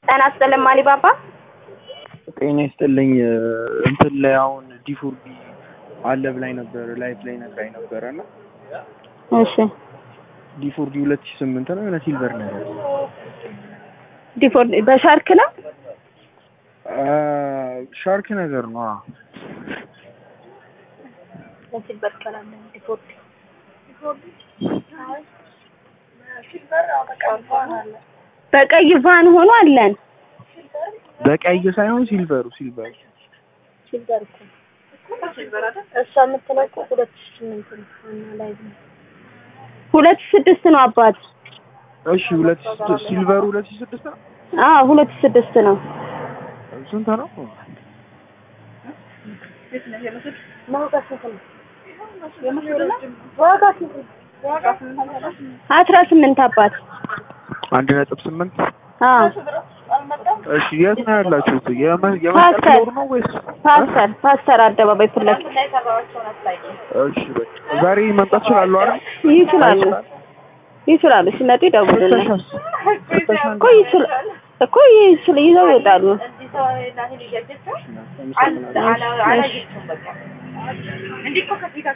ጤና ይስጥልኝ ማሊባባ። ጤና ይስጥልኝ። እንትን ላይ አሁን ዲፎርዲ አለ ብላኝ ነበር ላይፍ ላይ ነግራኝ ነበረ እና እሺ ዲፎርዲ ሁለት ሺህ ስምንት ነው የሆነ ሲልቨር ነገር ዲፎልት በሻርክ ነው። ሻርክ ነገር ነው። አዎ። በሲልቨር ከለር ነው ዲፎልት። በቀይ ቫን ሆኖ አለን። በቀይ ሳይሆን ሲልቨሩ ሲልቨሩ ሲልቨር እኮ እሷ የምትለው እኮ ሁለት ሺህ ስምንት ነው ዋና ላይ ነው። ሁለት ሺህ ስድስት ነው አባት። እሺ ሁለት ሺህ ስድስት ሲልቨሩ ሁለት ሺህ ስድስት ነው። አዎ ሁለት ሺህ ስድስት ነው። ስንት ነው? ዋጋ ስንት ነው? ዋጋ ስንት ነው? አስራ ስምንት አባት። አንድ ነጥብ ስምንት አዎ እሺ የት ነው ያላችሁት? የመ- የመስቀል ፓስተር ፍሎር ነው ወይስ? ፓስተር ፓስተር አደባባይ ፊት ለፊት እሺ በቃ ዛሬ መምጣት እችላለሁ አይደል? ይችላሉ ይችላሉ። ሲመጡ ይደውሉልን ፍተሻስ? ፍተሻ እኮ ይችል እኮ ይችል ይዘው ይወጣሉ። አመሰግናለሁ። እሺ።